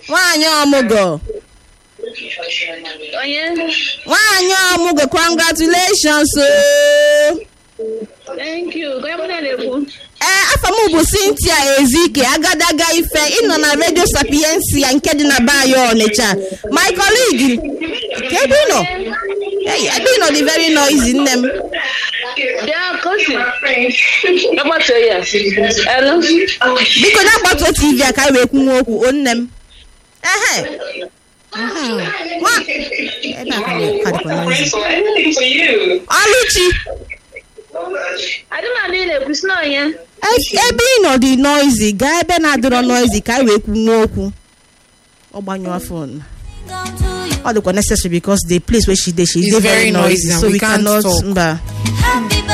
nwaanyị ọmụgọ onye nwaanyị ọmụgọ congratulations o thank you ka onye mụ na-ekwu ee afọ m bụ cynthia ezike agadaga ife ịnọ na redio sapiensia nke dị na bayo ọnịcha my colleague ka ebe ị nọ Hey, ebe ị nọ dị very noisy nne m bịa kosi agbatuo ya elu biko na gbatuo tv a ka anyị wee kwunwe okwu o nne m ehe Mhm. Nwa- ebe a ka dị- ka dịkwa noisy. ọlụchi adịma na ị na-ekwu si na onye e- ebe ị nọ dị noisy gaa ebe na-adịrọ noisy ka anyị wee kwunwe okwu ọ gbanyụọ fon ọ dịkwa necessary because the place where she dey she It's dey very very noisy noisy and so we we can't cannot talk. mba Happy